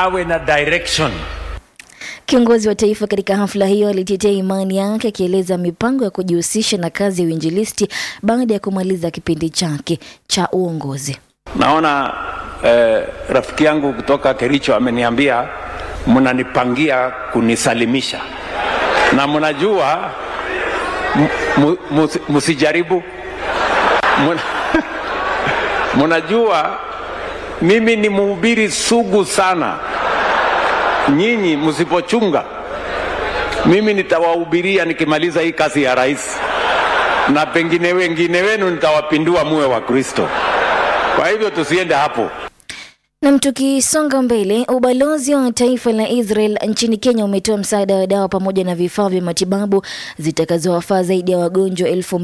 awe na direction. Kiongozi wa taifa katika hafla hiyo alitetea imani yake akieleza mipango ya kujihusisha na kazi ya uinjilisti baada ya kumaliza kipindi chake cha uongozi. Naona eh, rafiki yangu kutoka Kericho ameniambia mnanipangia kunisalimisha, na mnajua m- mu- musi- msijaribu. Muna- Mnajua mimi ni mhubiri sugu sana. Nyinyi msipochunga, mimi nitawahubiria nikimaliza hii kazi ya rais, na pengine wengine wenu nitawapindua muwe wa Kristo. Kwa hivyo tusiende hapo. Nam, tukisonga mbele, ubalozi wa taifa la Israel nchini Kenya umetoa msaada wa dawa pamoja na vifaa vya matibabu zitakazowafaa zaidi ya wagonjwa elfu